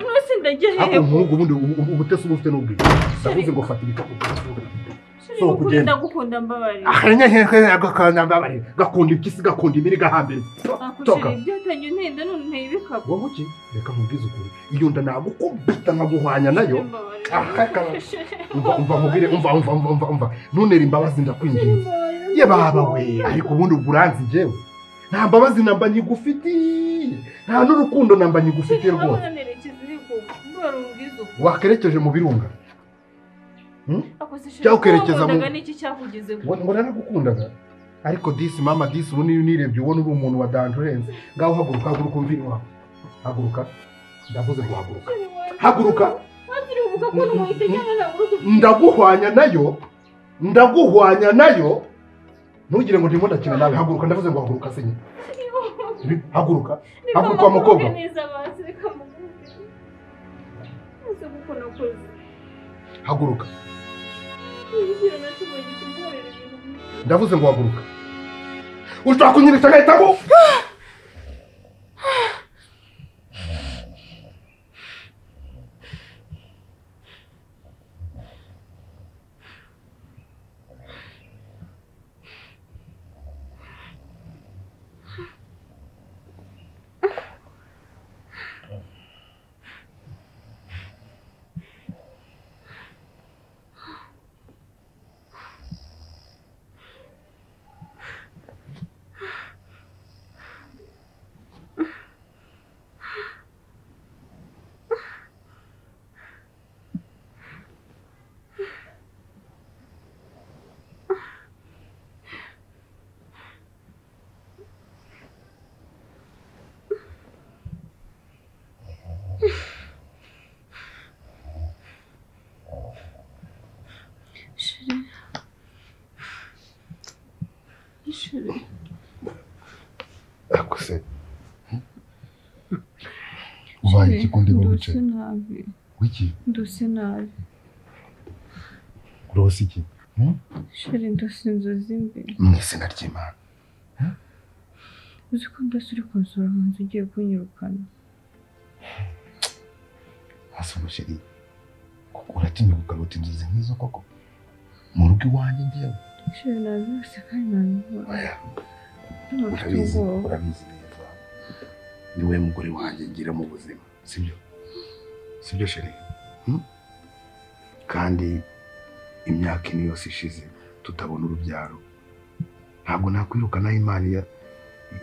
mwese ndagiye hakurya ubu ubundi ubutesi uba ufite n'ubwiza ndavuze ngo fata ibikapu so kugenda ndagukunda mbabarira akanyahehe agakanambabare gakunda impyisi gakunda imiri gahambere toka Akushiri byatangiye unenda none unteye ibikapu wowe uki reka nkubwize ukuri iyo nda nagukubita nkaguhwanya nayo Mbabarira. akakaba umva umva nkubwire umva umva umva umva umva ntunere imbabazi ndakwinginze ye baba we ariko ubundi ubwo uranzi njyewe nta mbabazi namba nyigufitiye nta n'urukundo namba nyigufitiye rwose Urabona nerekeza uri ku- mbara umbwiza uko. wakerekeje mu birunga Ako se sheri, Cyakukerekeza mu- wakundaga n'iki cyakugezeho? ngo ngo naragukundaga ariko disi mama disi ubu niyo nirebye ubona uri umuntu wa danje urenze ngaho haguruka haguruka umvire iwawe haguruka ndavuze ngo haguruka Sheri wanjye. haguruka Wakiri uvuga ko numuhita ajyana na burundu. ndaguhwanya nayo ndaguhwanya nayo ntugire ngo ndimo ndakina nawe haguruka ndavuze ngo haguruka se nyine Ibi, haguruka Reka Haguruka, wa mukobwa. mukunde neza basi, reka mukunde. Mwese kuko nakoze. haguruka Nigera natumanye kumburira ibintu byinshi. ndavuze ngo haguruka ushobora kunyirisha agahita ngo Sheri. Sheri. ariko se ubaye iki ko ndimo Ndose wicaye nabi wiki ndose nabi urose iki sheri ndose inzozi mbi mu izina ry'imana uzi ko ndose uri kunsura mu nzu ugiye kunyirukana hasi umusheri kuko uratinya kugaruta inzozi nk'izo koko mu rugo iwanjye ngewe sheri nabyose kandi nabibona oya ntabwo mfite urabizi ubwoba urabizi neza ni wowe mugore wanjye ngira mu buzima sibyo sibyo sheri Hmm? kandi imyaka ine yose ishize tutabona urubyaro ntabwo nakwirukanaho imana iya-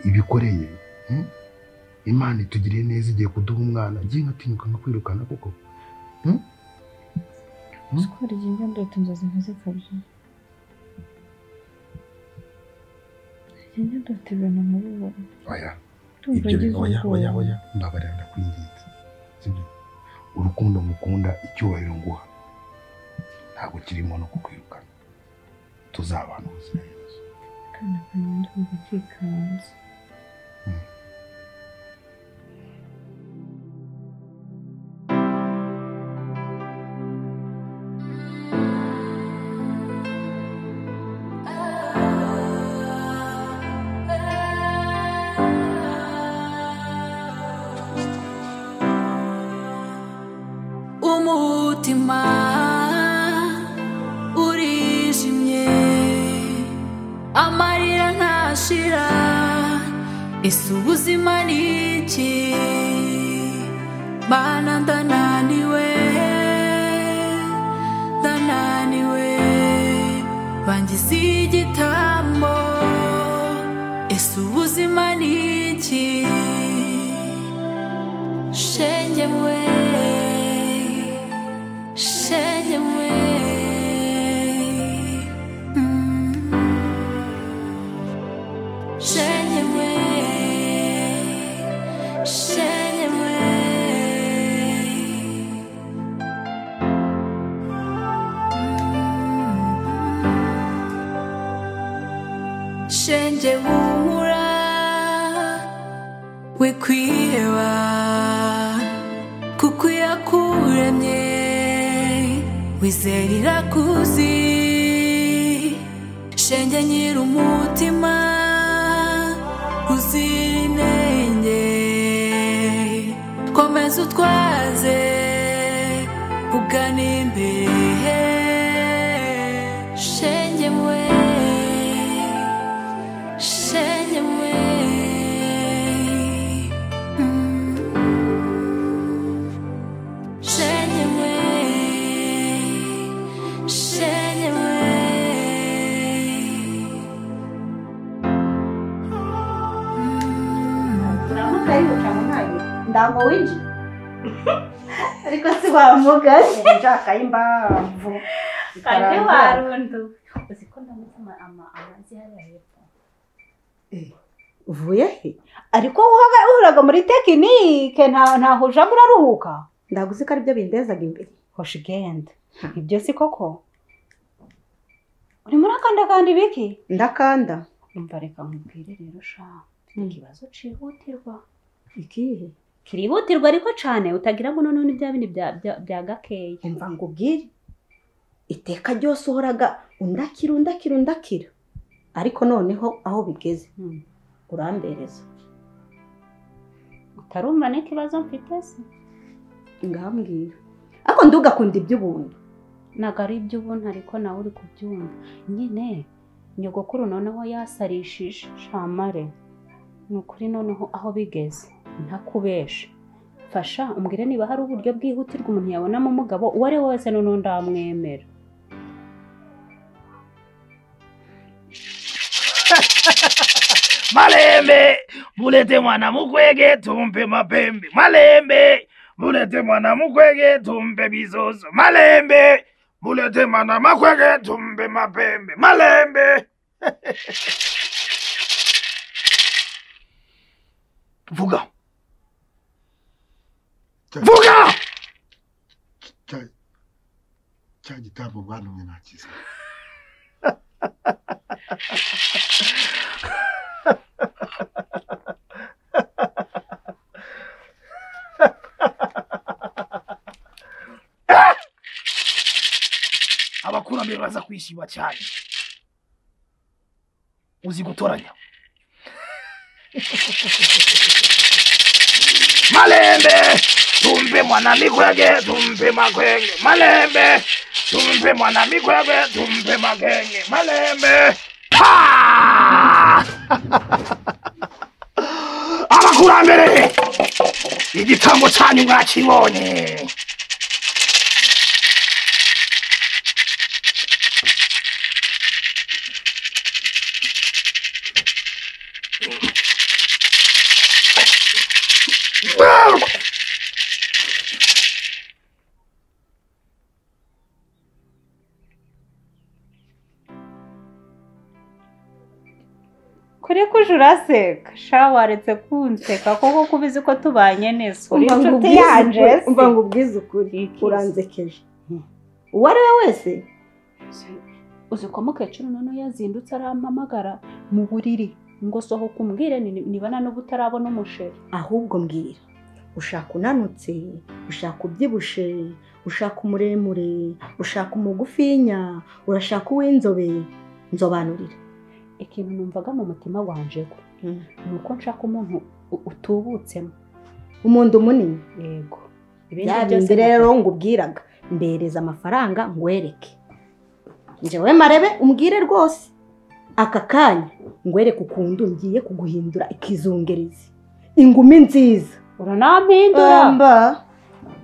ibikoreye Hmm? imana itugiriye neza igiye kuduha umwana ngiye nkatinyuka nkakwirukana kuko uzi ko hari igihe njya ndota inzozi nkaze kabiri Hari igihe njya ndota ibintu nkabibona oya ndumva ibyo ngize bintu oya oya ubwoba oya mbabarira ndakwinginze sibyo urukundo mukunda icyubahiro nguha ntabwo kirimo no kukwirukana tuzabana ubuzima bwiza akana kanjye ndumva kikanze umutima urijimye amarira ntashira ese ubuzima ni iki mana ndananiwe ndananiwe bangize igitambo ese ubuzima ni iki shenge mwe shenge mwe Mm. shenge mwe shenge mwe Mm. shenge humura wikwiheba kuko iyo akuremye wizera irakuzi shenge nyiri umutima uzira inenge komeza utwaze ugana imbere shenge mwe shenge mwe Mm. shenge mwe shenge mwe uramuka ariko utamuhaye ndango winjire ariko si wamugaye nshaka impamvu kandi warunduwe uzi ko ndamutuma ama amazi hariya hepfo uvuye he ariko wowe uhuraga muri tekinike nta- ntaho ujamo uraruhuka ndaguzi ko aribyo bindezaga imbere hoshi genda ibyo si koko urimo urakandakanda ibiki ndakanda umva reka nkubwire rero sha Mm. ikibazo cyihutirwa ikihe kirihutirwa ariko cyane utagira ngo none ni bya bindi bya- bya- bya gakeya umva ngo ubwire iteka ryose uhoraga undakira undakira undakira ariko noneho aho bigeze Mm. urambereza utarumva n'ikibazo mfite se ngambwira ariko ndugakunda iby'ubuntu ntabwo ari iby'ubundi ariko nawe uri kubyumva nyine nyogokuru noneho yasarishije shamare ni ukuri noneho aho bigeze ntakubeshe fasha umbwire niba hari uburyo bwihutirwa umuntu yabonamo umugabo uwo ari we wese noneho ndamwemera Malembe, mulete mwana mukwege tumpe mapembe. Malembe, mulete mwana mukwege tumpe bizozo. Malembe, mulete mwana makwege tumpe mapembe. Malembe. Vuga. Vuga! cya cya gitambo mwantumye nakize abakurambere baza kwishima cyane uzi gutoranya malembe tumpe mwana mikwege tumpe makwenge malembe tumpe mwana mikwege tumpe makwenge malembe Ha! abakurambere igitambo cyanyu mwakibonye kuri kujuraseka sha waretse kunseka kuko kubizi ko tubanye neza uri Umva ngo inshuti ubwize yanjye ukuri, se. umva ngo ubwize ukuri Iki se? uranzekeje uwo ari we wese uzi ko mukecuru noneho yazindutse arampamagara mu buriri ngo sohoka umbwire ni- niba na n'ubu utarabona umusheri ahubwo mbwira ushaka unanutse ushaka ubyibushe ushaka umuremure ushaka umugufinya urashaka uw'inzobe nzobanurire ikintu numvaga mu mutima wanje ko ni uko nshaka umuntu u- utubutsemo umuntu munini yego bya bindi rero ngubwiraga mbereza amafaranga ngwereke njyewe marebe umbwire rwose aka kanya ngwereke ukuntu ngiye kuguhindura ikizungerezi ingumi nziza uranampindura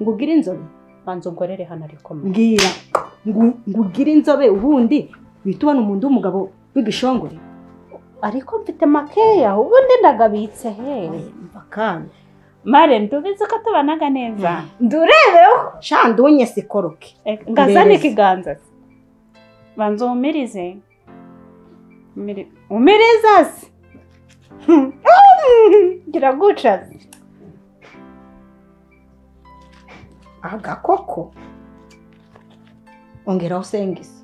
ngubwire inzobe banza ungorere hano ariko mama. mbwira ngu- ngubwire inzobe ubundi uhita ubona umuntu w'umugabo w'igishongore ariko mfite makeya ubundi ndagabitse he umva kandi mare ndubizi ko tubanaga neza ndurebeho shandunye sikoroke Eh, ngazana Mbereza. ikiganza se. banza umirize Umiri- umiriza se kiraguca se agakoko ongeraho usengise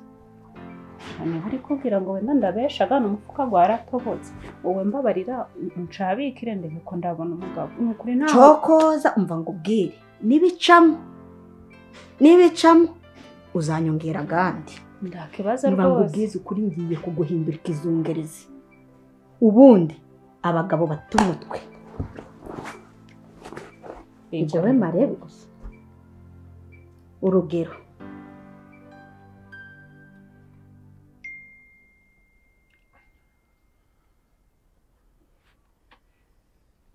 niba uri kubwira ngo wenda ndabesha agana umufuka waratobotse wowe mbabarira ncabikire ndebe ko ndabona umugabo ni ukuri ntaho cokoza umva ngo ubwire nibicamo nibicamo uzanyongera agandi ndakibaza niba ngo rwose ubwize ukuri ngiye kuguhindura ikizungerezi ubundi abagabo bata umutwe ibyo we marebe gusa urugero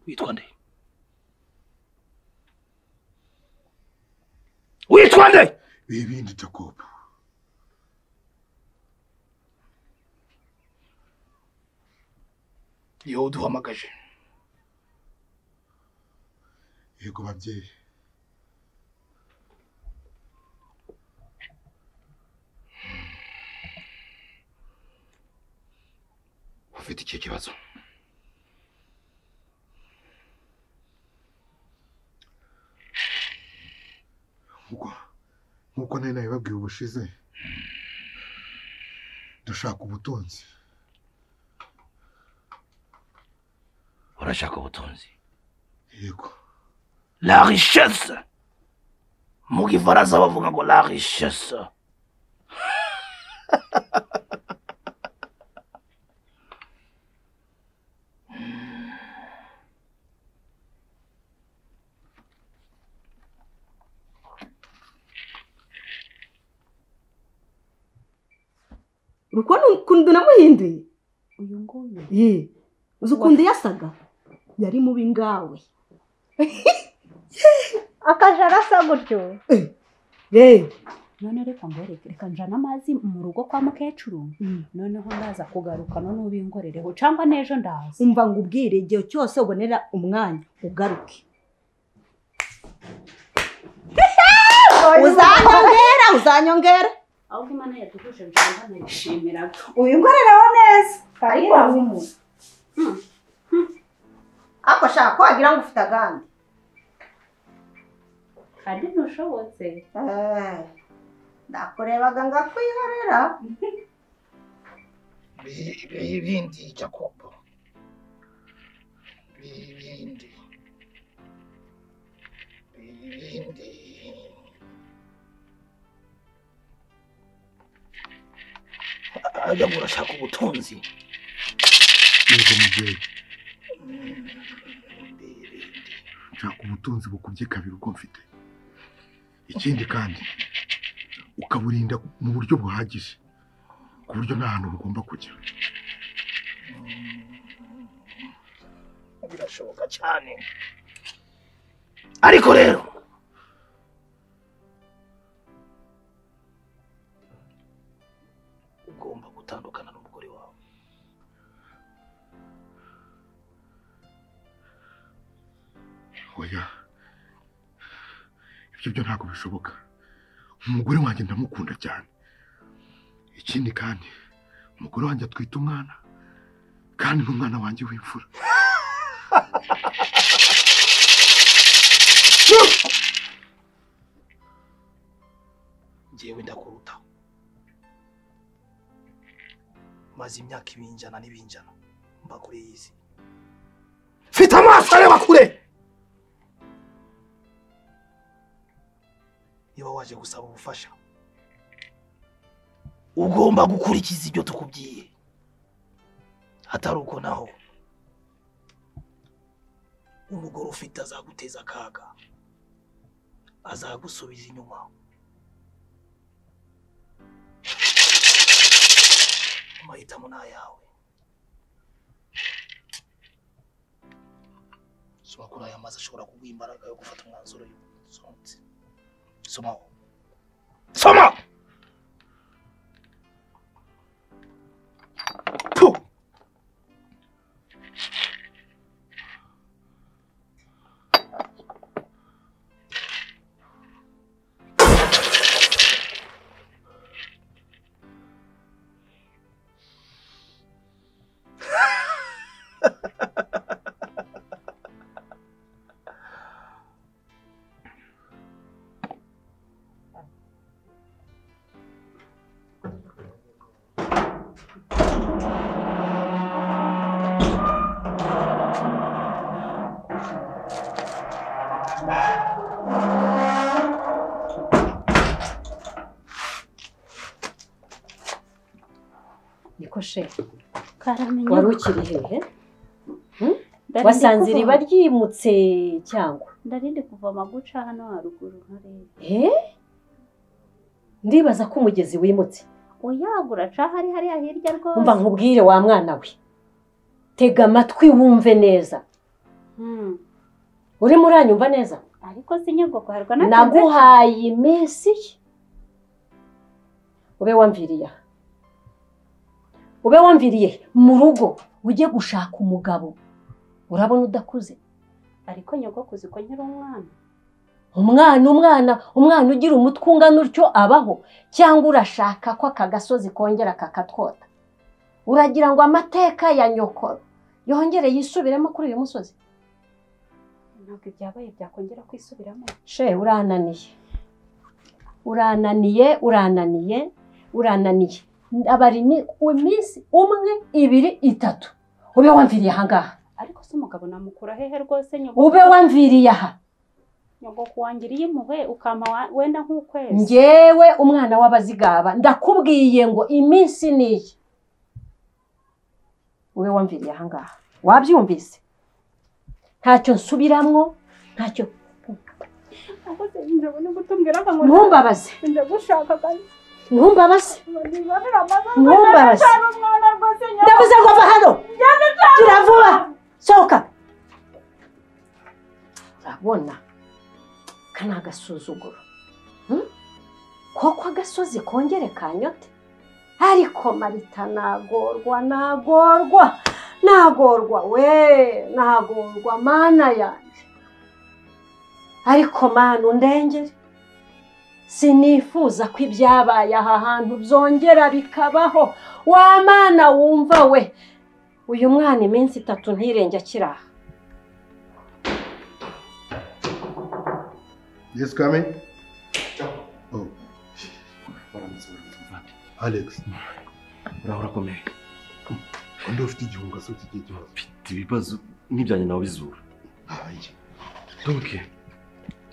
witwa nde witwa nde ibindi jakobo ni wowe uduhamagaje yego babyeyi ufite iki kibazo nk'uko nk'uko nari nabibabwiye ubushize dushaka ubutunzi urashaka ubutunzi yego la richesse mu gifaransa bavuga ngo la richesse uko ni ukuntu namuhinduye uyu nguyu Ye, uzi ukuntu yasaga yari mubi ngawe akaja arasa gutyo reba none reka ngoreke reka njana amazi mu rugo kwa mukecuru noneho ndaza kugaruka none ubingorereho cyangwa n'ejo ndaza umva ngo ubwire igihe cyose ubonera umwanya ugaruke uzanyongera uzanyongera ahubwo imana yadufashe njana nayishimira ubinkorereho neza ariko ariko shaka ko wagira ngo ufite agandi kandi ntushobotse Eh, ndakurebaga ngakwihorera bibindi jakobo bibindi bibindi ajya ngo urashaka ubutunzi yego mubyeyi nshaka ubutunzi bukubye kabiri uko mfite ikindi kandi ukaburinda mu buryo buhagije ku buryo nta hantu bugomba kujya birashoboka cyane ariko rero ugomba gutandukana n'umugore wawe oya ibyo byo ntabwo bishoboka umugore wanjye ndamukunda cyane ikindi kandi umugore wanjye atwite umwana kandi n'umwana wanjye w'imfura njyewe ndakurutaho maze imyaka ibinjana n'ibinjana mba kuri iyi si mfite amaso areba kure niba waje gusaba ubufasha ugomba gukurikiza ibyo tukubwiye atari uko naho umugore ufite azaguteza akaga azagusubiza inyuma amahitamo ni ayawe soma kuri aya mazi ashobora kuguha imbaraga yo gufata umwanzuro y'umunsi somaho soma Tu! niko she karamenye wari ukiri hehe wasanze iriba ryimutse cyangwa ndarinde kuvoma guca hano haruguru nkareba he ndibaza ko umugezi wimutse uyagura ca hari hariya hirya rwose umva nkubwire wa mwana we tega amatwi wumve neza Hmm, urimo uranyumva neza ariko si nyogoko harwa naguhaye iminsi ube wamviriye aha ube wamviriye mu rugo ujye gushaka umugabo urabona udakuze ariko nyogoko uzi ko nkiri umwana umwana umwana umwana ugira umutwe ungana utyo abaho cyangwa urashaka ko aka gasozi kongera kakatwota uragira ngo amateka ya nyokoro yongere yisubiremo kuri uyu musozi ntabwo ibyabaye byakongera kwisubiramo she urananiye urananiye urananiye urananiye abari ni- iminsi umwe ibiri itatu ube wamviriye aha ngaha ariko se umugabo namukura hehe rwose nyogoko ube wamviriye aha nyogoko wangiriye impuhwe ukampa wa- wenda nk'ukwezi ngewe umwana w'abazigaba ndakubwiye ngo iminsi ni iyi ube wamviriye aha ngaha wabyumvise ntacyo nsubiramwo ntacyo Ako se nje ubona gutumbwira ko ngo ntumbabaze nje gushaka kandi ntumbabaze nibonera amazi ntumbabaze ari umwana rwose nyoko. ndavuze ngo va hano gira vuba sohoka urabona ka ni agasuzuguro Hmm? koko agasozi kongere kanyote ariko marita nagorwa nagorwa nagorwa we nagorwa mana yanjye ariko mana undengere sinifuza ko ibyabaye aha hantu byongera bikabaho wa mana wumva we uyu mwana iminsi itatu ntirenge akiri aha Yes, come in. Oh. Waramutse, waramutse, muvandi. Alex, uraho urakomeye undi ufite igihunga se ufite igihe kibazo. mfite ibibazo n'ibyanjye nawe bizura Hanjye. donke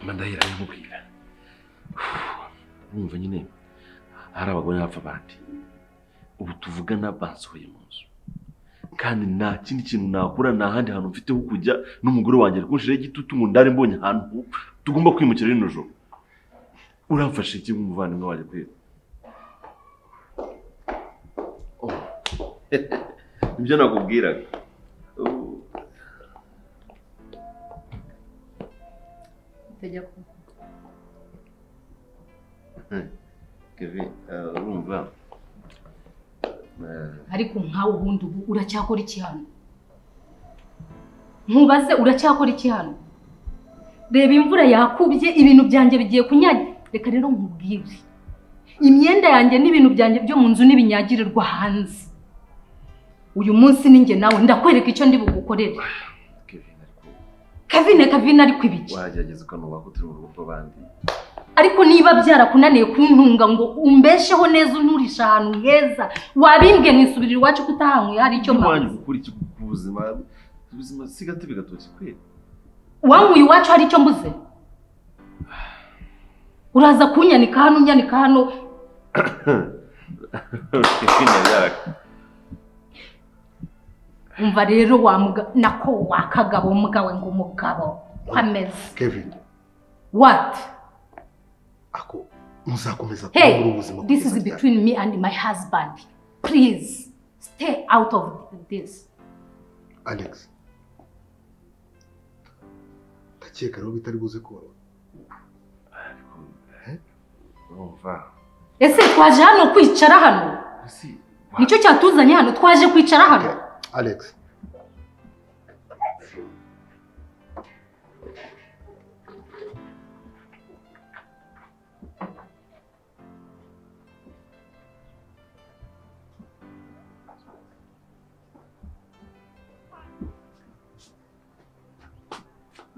mandahira bimubwira urumva nyine hari abagore n'abapfa abandi ubu tuvugana bansohoye mu nzu kandi nta kindi kintu nakora nta handi hantu mfite ho kujya n'umugore wanjye ari kunshiraho igitutu ngo ndare mbonye ahantu tugomba kwimukira rino joro uramfashe iki nk'umuvandimwe wanjye kwera Oh. nibyo nakubwiraga Oh. Kevin, eh, urumva eh, ariko nkawe ubundi ubu uracyakora iki hano nkubaze uracyakora iki hano reba imvura yakubye ibintu byanjye bigiye kunyagira reka rero nkubwire imyenda yanjye n'ibintu byanjye byo mu nzu n'ibinyagirirwa hanze uyu munsi ni njye nawe ndakwereka icyo ndi bugukorere Kevin ariko kavine kavine ariko ibiki wagerageza ukanuba ko turi mu rugo rw'abandi ariko niba byarakunaniye kuntunga ngo umbesheho neza unturisha ahantu heza wabimbwe nkisubirira iwacu ko utahanyweye hari icyo mpawe wanyu gukora iki ku buzima ubuzima si gatebe gatoki kwera wanyweye iwacu hari icyo mbuze uraza kunyanika hano unyanika hano Kevin yaraka umva rero wa muga- nako wakagabo mugabo ngo umugabo ameze Kevin, what ako muzakomeza hey kubura ubuzima this bwiza is cyane. between me and my husband please stay out of this Alex. Ndakeka rero bitari buze kubona. ariko eh, urumva ese twaje hano kwicara hano ese nicyo cyatuzanye hano twaje kwicara hano Alex,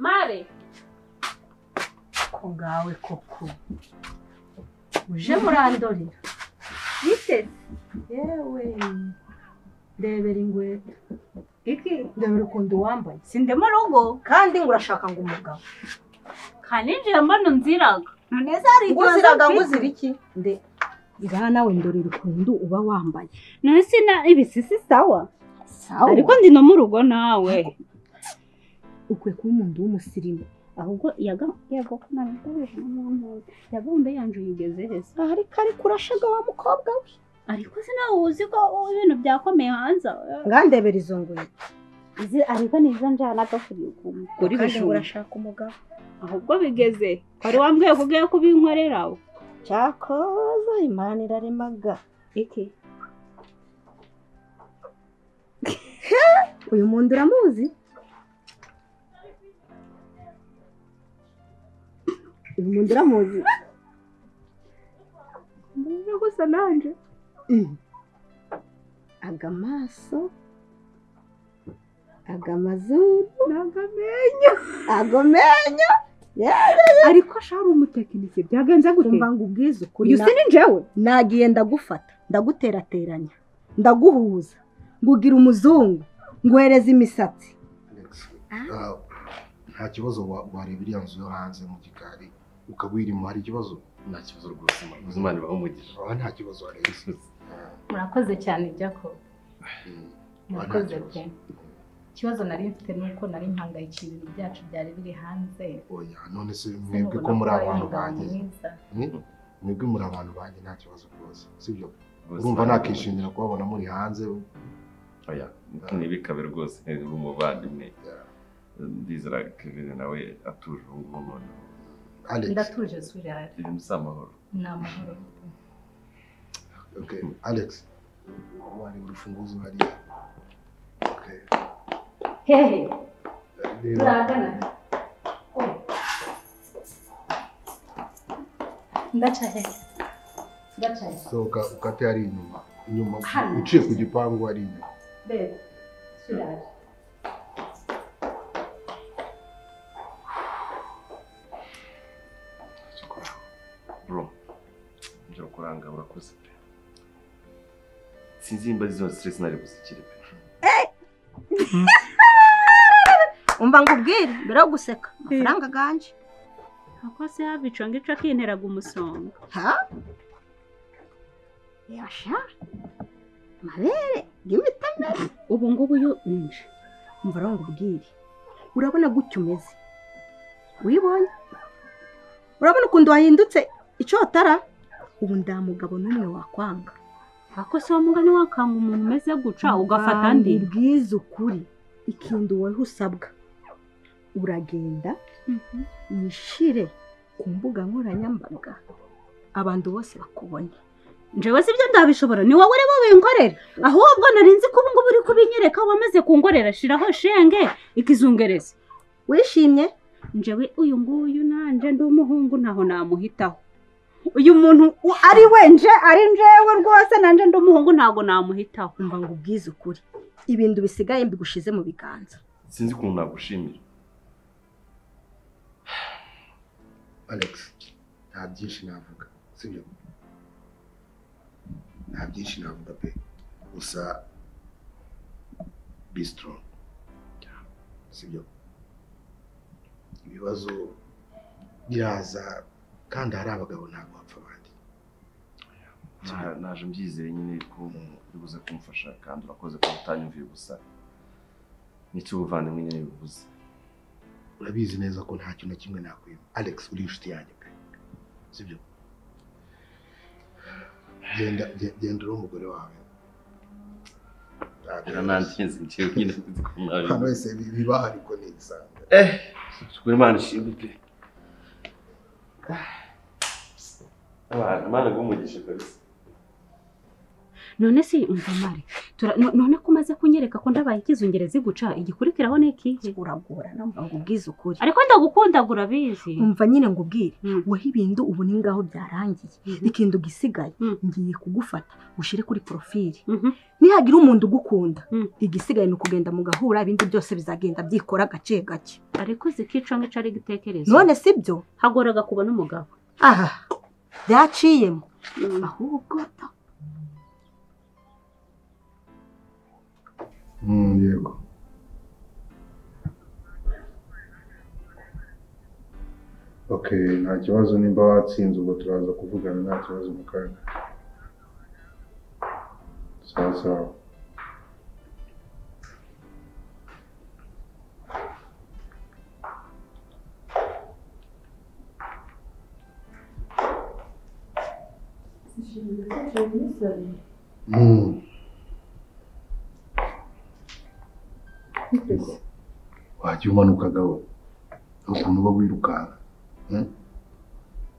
mare ko ngawe koko uje murandorera Biteze. yewe ndebera ingwete iki ndebera ukuntu wambaye Si ndi mu rugo kandi ngo urashaka ngo umugabo kandi nje mbona unziraga none se hari ngo uziraga ngo uzira iki nde iraha nawe ndorera ukuntu uba wambaye none se na ibisisi sawa sawa ariko ndi no mu rugo nawe ukwiye kuba umuntu w'umusirimu ahubwo yagakonaje n'umuntu yagombe yanje uyigeze heza ariko ariko urashaga wa mukobwa we ariko se nawe uzi ko ibintu byakomeye hanze ngandebera izo ngoyi izi ariko ni izo njyana agafuriye ukuntu kandi ngo urashaka umugabo ahubwo bigeze wari wambwiye ko ugiye kubinkorera cyakoza imana iraremaga iki uyu muntu uramuzi uyu muntu uramuzi mbese gusa nanje aga maso aga mazuru nagamenyo ago menyo ariko ashari umutekinike byagenze gute umva ngo ubwize ukuri uyu si ni njyewe nagiye ndagufata ndaguterateranya ndaguhuza ngugira umuzungu ngwereza imisatsi Ah, nta kibazo wa- wareba iriya nzu yo hanze mu gikari ukaba uyirimo hari ikibazo nta kibazo rwose imana ibaho umugisha aha nta kibazo wareba murakoze cyane jacob Mm. murakoze Nta kibazo. pe ikibazo nari mfite ni uko nari mpangayikiye ibintu byacu byari biri hanze oya none se mwebwe Sinubona ko muri ko wari abantu umugabo banjye mwiza. Mm? mwebwe muri abantu banjye nta kibazo rwose sibyo Rwose urumva Imana ibaho nakishimira kubabona muri hanze oya ntibikabe rwose uri umuvandimwe ndizera kevin nawe atuje ubu ngubu noneho Alex ndatuje surari ibintu si amahoro ni amahoro okay Alex wareba urufunguzo hariya okay hehe reba turagana Oh. ndaca hehe ndaca hehe sohoka ukate ari inyuma inyuma Hano. uciye ku gipangu ari inyuma bebe surari bro njya kuranga urakoze pe sinzimba izo stress nari buzikire pe umva ngo ubwire mbere yo guseka amafaranga aganje ako se yaba ico ng'ico akinteraga umusonga ha yasha amabere y'imitamere ubu ngubu yo nje umva rero ngo ubwire urabona gutya umeze wibonye urabona ukuntu wahindutse icotara ubu nta mugabo n'umwe wakwanga ako se wa mugani wakanga umuntu umeze guca ugafata andi bwiza ukuri ikintu wowe usabwa uragenda Mhm. wishire ku mbuga nkoranyambaga abantu bose bakubona njyewe si ibyo ndabishobora ni wowe uri bubinkorera ahubwo narinzi ko ubu ngubu uri kubinyereka wamaze kunkorera shiraho shenge ikizungereza wishimye njyewe uyu nguyu nanjye ndi umuhungu ntaho namuhitaho uyu muntu uwo ari we nje ari njyewe rwose nanjye ndi umuhungu ntabwo namuhitaho umva ngo ubwize ukuri ibintu bisigaye mbigushize mu biganza sinzi ukuntu nagushimira Alex nta byinshi navuga sibyo nta byinshi navuga pe gusa be strong sibyo ibibazo biraza kandi hari abagabo ntabwo bapfa abandi Na- naje mbyizeye nyine ko uri buze kumfasha kandi urakoze kuba utanyumviye gusa nicyo ubuvandimwe nyine bivuze urabizi neza ko nta kintu na kimwe nakwima Alex uri inshuti yanjye pe sibyo genda ge- genda uri umugore wawe nanjye ngiye nyine nzi ko hano mwari wese bi- bibaho ariko ni ibisanzwe eh tukure imana ishimwe pe abantu imana igumugishe kabisa none si umva mare tura- no- none ko umaze kunyereka ko ndabaye ikizungereza iguca igikurikiraho ni ikihe uragorana umva ngo ubwize ukuri ariko ndagukunda urabizi umva nyine ngo ubwire Mm. weho ibintu ubu ni ngaho byarangiye ikintu gisigaye Mm. ngiye kugufata ushyire kuri porofili Mhm. nihagira umuntu ugukunda Mm. igisigaye ni ukugenda mugahura ibindi byose bizagenda byikora gake gake ariko uzi ko ico ng'ico ari igitekerezo none si byo hagoraga kubona umugabo aha byaciyemo ahubwo Mm, yego okay nta kibazo nimba watsinze ubwo turaza kuvugana nta kibazo mu kanya sawa sawa Mm. wajya umanukagaho ukuntu uba wirukanka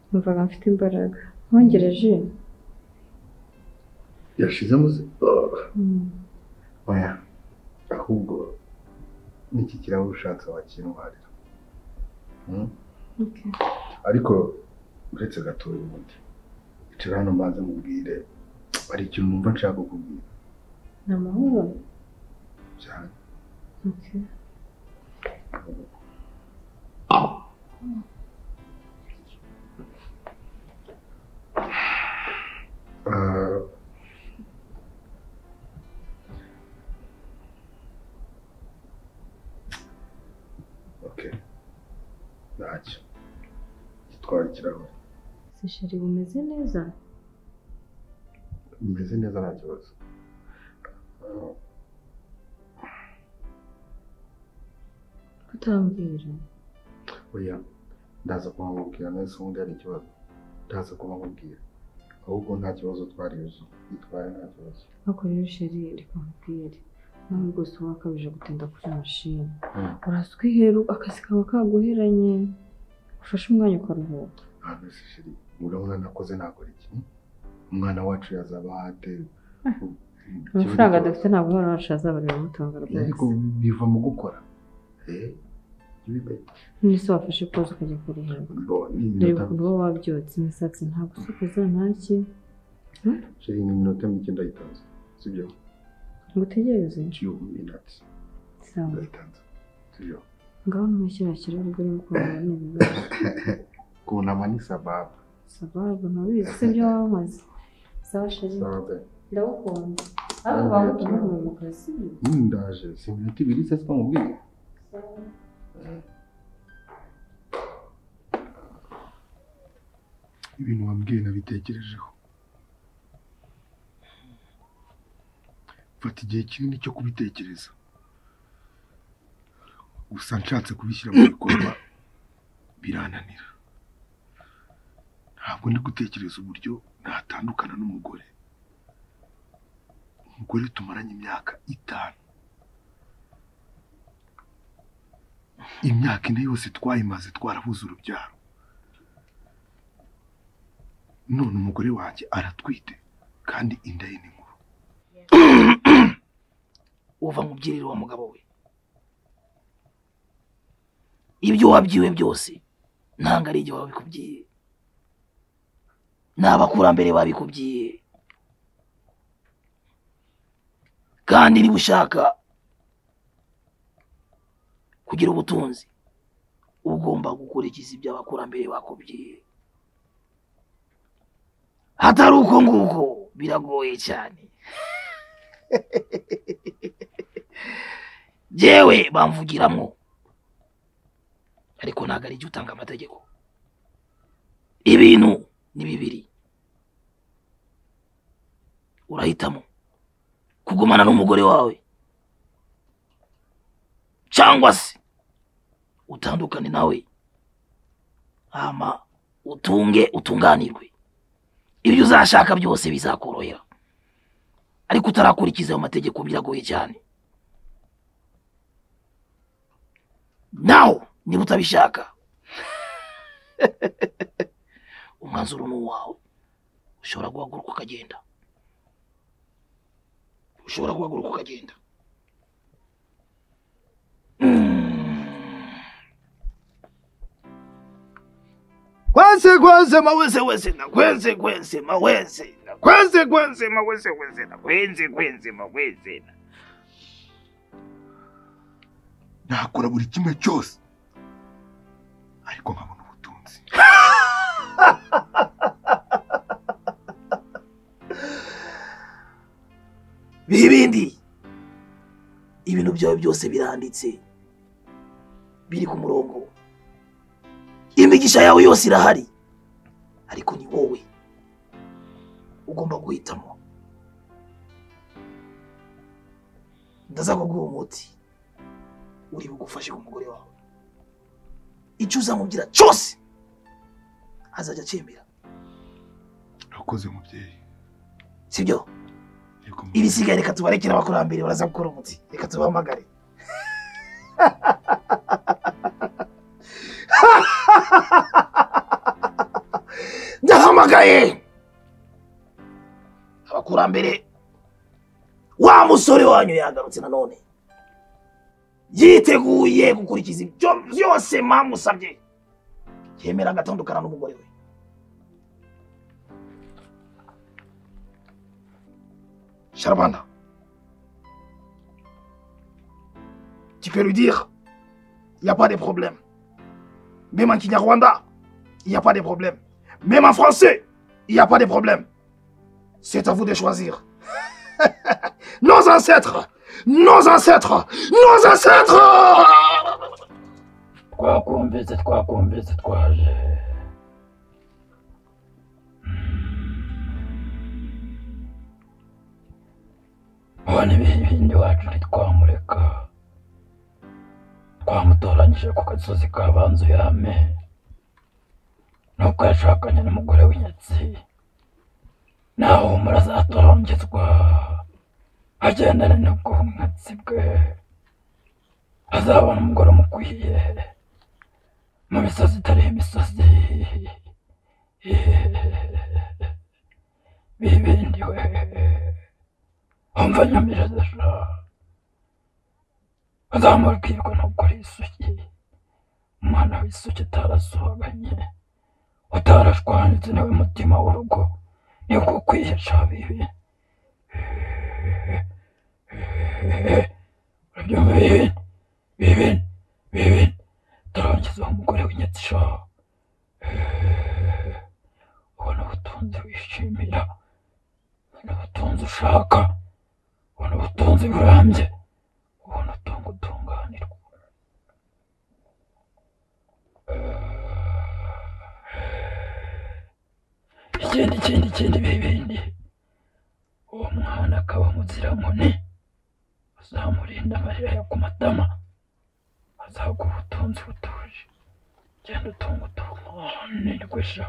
numvaga mfite imbaraga wongereje yashizemo se Oh. oya ahubwo n'iki kirahure ushatse wakinuharira Mm? ariko uretse gatoya ubundi icara hano mbanze mubwire hari ikintu numva nshaka kukubwira ni amahoro cyane Ah. Okay. Ntacyo. Gitwara ikirahure. se sheri bumeze neza Bimeze neza nta kibazo. Ah, kutambwira Oya, ndaza kumubwira neza ubundi hari ikibazo. Ndaza kumubwira. Ahubwo nta kibazo twarizo. Gitwara nta kibazo. ariko rero sheri reka nkubwire nawe rwose uba wakabije gutinda kuri mashini Mm. urasa ukiheru akazi kaba kaguheranye ufashe umwanya ukaruhuka Ntabwo se sheri. Urabona nakoze nakora iki? Umwana wacu yazaba ahate. amafaranga dufite ntabwo umwana wacu azaba biramutunga ariko rwose biva mu gukora Eh, bibe- none se wafashe koza ukajya kurihera bo, ni dore iminota- ukuntu uba wabyotse imisatsi ntabwo usokoza ntaki sheri ni iminota mike ndayitanze sibyo ngo utegereze nciye iminota sawa ndayitanze sibyo ngaho n'umushyira kirere urimo kubona n'ibibazo kunama ni sababu sababu ntubizi si ibyo wamaze sawa sheri sababu ndagukunda ariko bakubwira ngo mu kazi Mm, ndaje si iminota ibiri se twamubwiye ibintu wambwiye nabitekerejeho mfata igihe kinini cyo kubitekereza gusa nshatse kubishyira mu bikorwa birananira ntabwo ndi gutekereza uburyo natandukana n'umugore umugore tumaranye imyaka itanu imyaka ine yose twayimaze twarabuze urubyaro none umugore wanjye aratwite kandi inda ye ni nkuru uva mu byirire wa mugabo we ibyo wabyiwe byose ntabwo ari igihe wabikubwiye ni abakurambere babikubwiye kandi niba ushaka kugira ubutunzi uba ugomba gukurikiza ibyo abakurambere bakubwiye hatari uko nguko biragoye cyane jewe bamvugiramwo ariko ntabwo ari jye utanga amategeko ibintu ni bibiri urahitamo kugumana n'umugore wawe cyangwa se utandukane nawe hama utunge utunganirwe ibyo uzashaka byose bizakorohera ariko utarakurikiza ayo mategeko biragoye cyane nawe niba utabishaka umwanzuro ni uwawe ushobora guhaguruka ukagenda ushobora guhaguruka ukagenda kwense kwense ma wese wese na kwense kwense ma wese na kwense kwense ma wese wese na kwense kwense ma wese na nakora buri kimwe cyose ariko nkabona ubutunzi bihe ibindi ibintu byawe byose biranditse biri ku murongo imigisha yawe yose irahari ariko ni wowe ugomba guhitamo ndaza kuguha umuti uri bugufashe ku mugore wawe icyo uzamubwira cyose azajya acyemera urakoze mubyeyi sibyo Yego, ibisigaye reka tubarekere abakurambere baraza gukora umuti reka tubahamagare ndahamagaye abakurambere wa musore wanyu yagarutse nanone yiteguye gukurikiza ibyo byose mwamusabye yemera agatandukana n'umugore we Charmanda. Tu peux lui dire, il n'y a pas de problème. Même en Kinyarwanda, il n'y a pas de problème. Même en français, il n'y a pas de problème. C'est à vous de choisir. nos ancêtres, nos ancêtres, nos ancêtres twakumvise twakumvise twaje mubona ibindi wacu ntitwamureka twamutoranyije ku gasozi ka banzu yame nuko yashakanye n'umugore w'inyatsi naho murazatorongezwa agendane n'ubwumwatsi bwe azabona umugore umukwiye mu misozi itari imisozi bibindiwe umva nyamirasha azamubwirwa nuko ari isuki umwana w'isuki utarasuhaganye utarashwanitse niwe mutima w'urugo niko kwihesha bibi urabyumva bibi bibi bibi turarangiza umugore w'inyetsha ubona ubutunzi wishimira ubona ubutunzi ushaka ubona ubutunzi burambye ubona utungo utunganirwa ikindi ikindi ikindi bibindi uwo mwana akaba muziramune uzamurinda amarira yo ku matama azaguha ubutunzi butuje genda utunga utunganirwe sha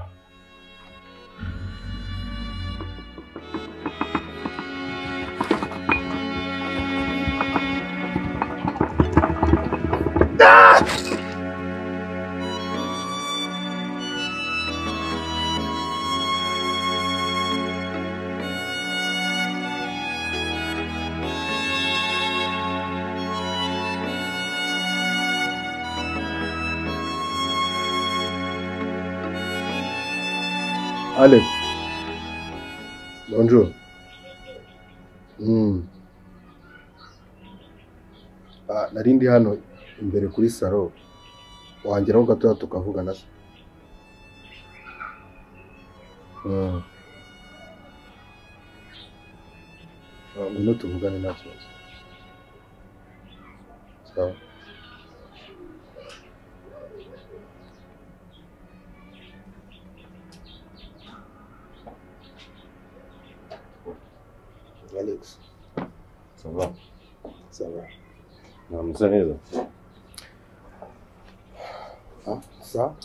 Allez. Bonjour. Mm. Ah, nari ndi hano imbere kuri salo wangeraho gatoya tukavugana se Mm. Ah, ngwino tuvugane nta kibazo sawa Alex sawa namusa neza Ah, sa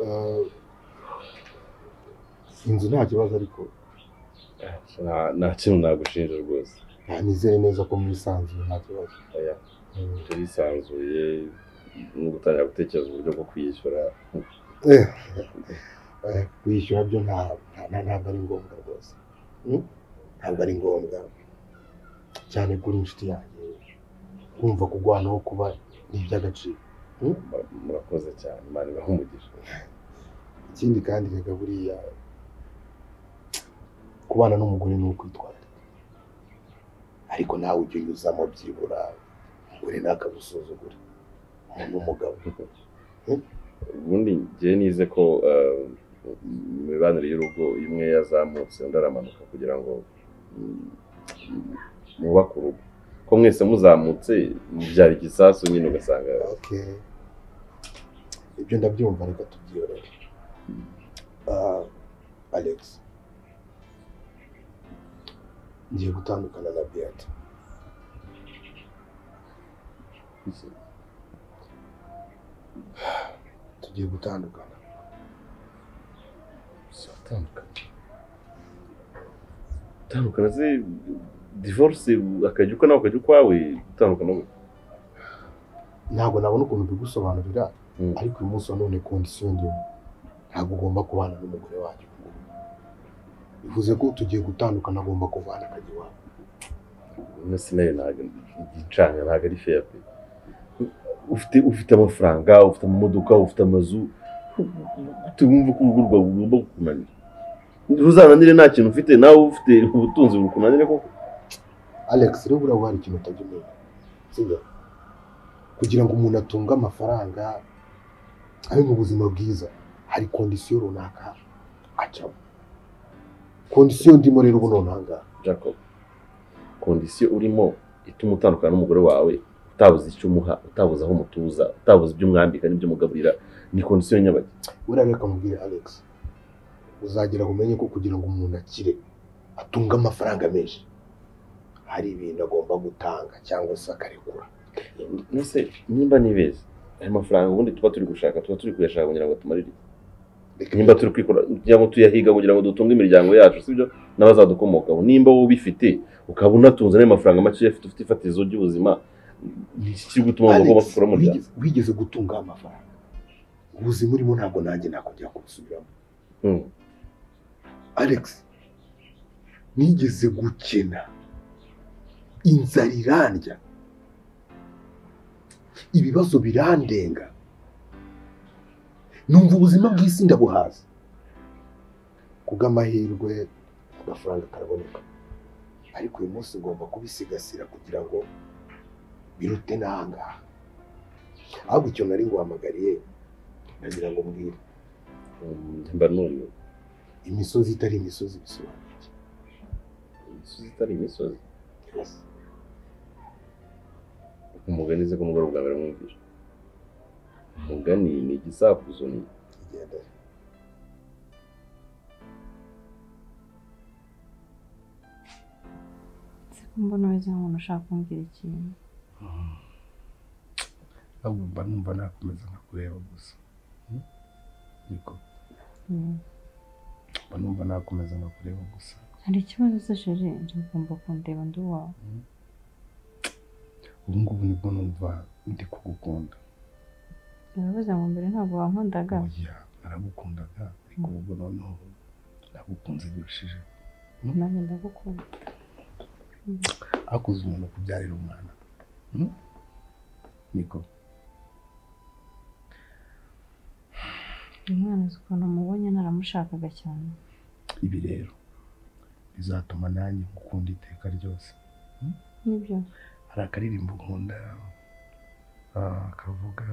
Eh, inzu nta kibazo ariko Nta- nta kintu nagushinja rwose Ah, nizere neza ko mwisanzuye nta kibazo Oya, Mm. turisanzuye no gutangira gutekereza uburyo bwo kwiyishyura Eh, eh, kwishyura byo nta- nta- nta- ntabwo ari ngombwa rwose Mm? ntabwo ari ngombwa cyane kuri inshuti yanjye kumva kurwanaho kuba ni iby'agaciro Mura- murakoze cyane imana ibahe umugisha ikindi kandi reka buriya kubana n'umugore ni ukwitwara ariko nawe ujya unyuzamo byibura umugore ntakagusuzugure umuntu w'umugabo ubundi njyewe nize ko eh, imibanire y'urugo imwe yazamutse undi aramanuka kugira ngo mm, mwubake urugo ko mwese muzamutse byari igisasu nyine ugasanga okay ibyo ndabyumva reka tubyiyorere Ah, alex ngiye gutandukana na beata tugiye gutandukana uzatandukana gutandukana se divorce akajya uko nawe ukajya ukwawe gutandukana we ntabwo nabona ukuntu mbigusobanurira ariko uyu munsi wa none kondisiyo ndimo ntabwo ugomba kubana n'umugore wanjye ubu ngubu. bivuze ko tugiye gutandukana agomba kuvana akajya iwabo no sinayo ntabwo igicanga ntabwo ari fair pe ufite ufite amafaranga ufite amamodoka ufite amazu gute wumva ko urugo rwawe rugomba kukunanira ntuzananire nta kintu ufite nawe ufite ubutunzi bukunanire koko alex rero urabona hari ikintu utajya umenya sibyo kugira ngo umuntu atunge amafaranga abe mu buzima bwiza hari kondisiyo runaka acamo kondisiyo ndimo rero ubu nonaha ngaha jacob kondisiyo urimo ituma utandukana n'umugore wawe utabuze icyo umuha utabuze aho umutuza utabuze ibyo umwambika n'ibyo umugaburira ni kondisiyo nyabaki buriya reka mubwire alex uzagera umenye ko kugira ngo umuntu akire atunge amafaranga menshi hari ibintu agomba gutanga cyangwa se akarekura nese nimba nibeza ayo mafaranga ubundi tuba turi gushaka tuba turi kuyashaka kugira ngo tumarire Reka nimba turi kwikora kugira ngo tuyahiga kugira ngo dutunge imiryango yacu sibyo n'abazadukomokaho nimba wowe ubifite ukaba unatunze n'ayo mafaranga makeya afite ufite ifatizo ry'ubuzima ni iki kiri gutuma wumva ugomba Alex, gukora umuryango wigeze- wigeze gutunga amafaranga ubuzima urimo ntabwo nanjye nakongera kubusubiramo Mm. alex nigeze gukena inzara irandya ibibazo birandenga numva ubuzima bw'isi ndabuhaza kubw'amahirwe agafaranga karaboneka ariko uyu munsi ngomba kubisigasira kugira ngo birute n'ahangaha ahubwo icyo nari nguhamagariye ndagira ngo mbwire Mm, mba numiwe imisozi itari imisozi bisobanura imisozi itari imisozi Yes. umugani se ko umugore bwa mbere mwumvira umugani ni igisakuzo ni igenda Siko mbona umeze nk'umuntu ushaka kumbwira ikintu. ahubwo mba numva nakomeza nkakureba gusa Hmm? niko Mm. mba numva nakomeza nkakureba gusa Hari ikibazo se shere njye ugomba kundeba ndi uwawe. ubu ngubu nibwo numva ndi kugukunda Naravuze ngo mbere ntabwo wankundaga. oya naragukundaga ariko ubu ngubu noneho nagukunze birushijeho Nanjye ndagukunda. hakuze umuntu kubyarira umwana Hmm? niko Uyu mwana uzi ukuntu mubonye naramushakaga cyane. ibi rero bizatuma nanjye ngukunda iteka ryose Nibyo. hari akaririmbo nkunda ah, kavuga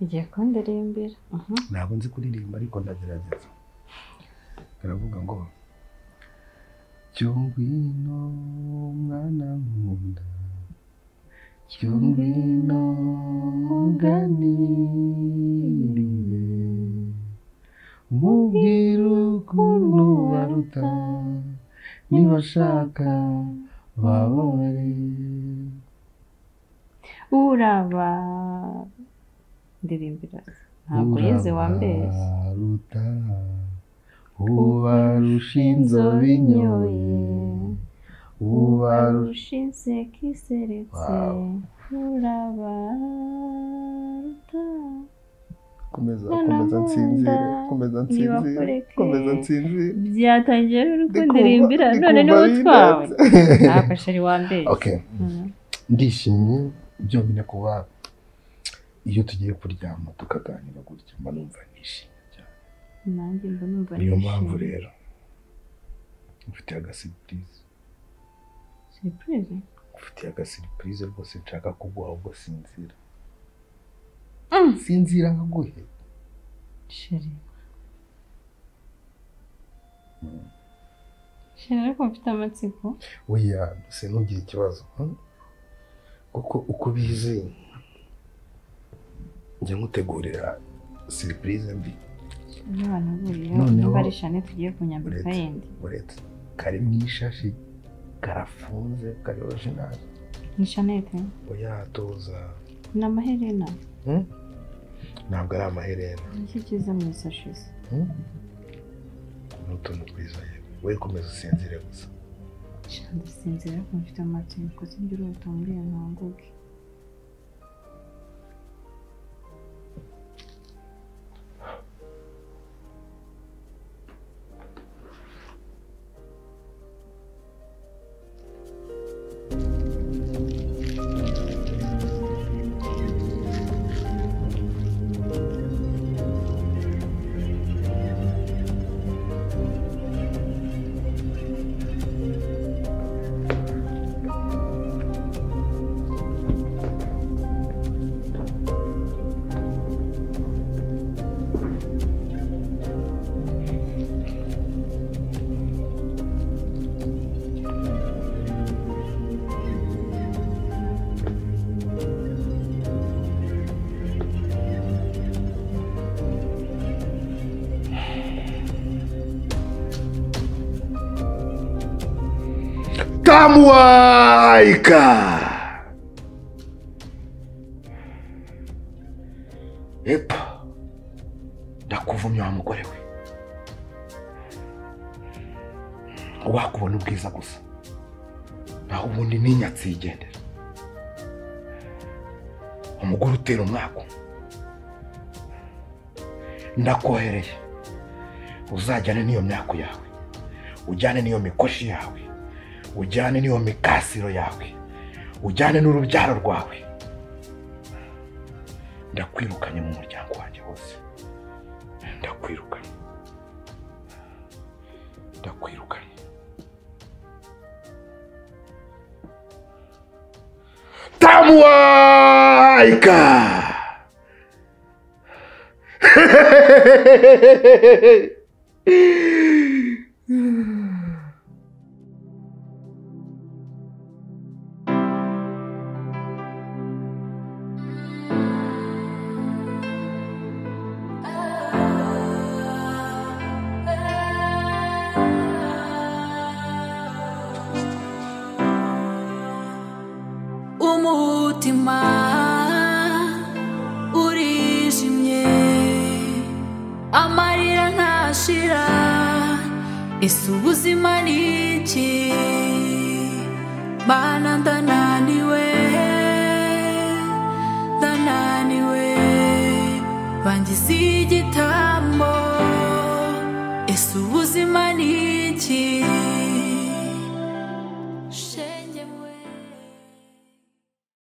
Igiye kundirimbira. Mhm. ntabwo nzi kuririmba ariko ndagerageza karavuga ngo cyo ngwino mwana nkunda cyo ngwino muganirire mubwire ukuntu baruta nibashaka bababare uraba ndirimbiras ntabwo yize wambeshye Urabaruta ubarusha inzobe inyoye ubarusha ubarusha inseko iseretse Wow. urabaruta komeza Noneho komeza nsinzire wenda komeza nsinzire nibakureke. komeza nsinzire byatangiye rero Ndikumva- ukundiririmbira none ndikumva n'ubutwawe binatse. ntabwo sheri wambeshye okay ndishimye byonyine kuba iyo tugiye kuryama tukaganira gutya mba numva nishimye cyane nanjye mba numva niyo mpamvu rero mfitiye agasiripurize surprise mfitiye agasiripurize rwose nshaka kuguha ubwo sinzira sinzira nkaguhe sheri sheri ariko mfite amatsiko oya se ntugire ikibazo hmm? kuko uko ubizi njya nkutegurira siripurize mbi n'abantu buriye Noneho- niba ari shane tugiye kunyambika Uretse- yindi uretse kari mu ishashi karafunze karyoje nabi ni shanete uyatoza ni amaherena ntabwo ari amaherena nicyo cyiza mu isashi ze ni utuntu twiza yewe wowe komeza usinzire gusa ndasinzira ariko mfite amatsiko sibyo urota mbwira nkanguke Kamwaika! Epa! Ndakuvumye wa mugore we. Wakubona ubwiza gusa. Naho ubundi n'inyatsi yigendera. Umugore utera umwako. Ndakohereye. Uzajyane n'iyo myako yawe. Ujyane n'iyo mikoshi yawe. ujyane n'iyo mikasiro yawe ujyane n'urubyaro rwawe ndakwirukanye mu muryango wanjye wose ndakwirukanye ndakwirukanye tamuwaika umutima urijimye amarira ntashira ese ubuzima ni iki mana ndananiwe ndananiwe bangize igitambo ese ubuzima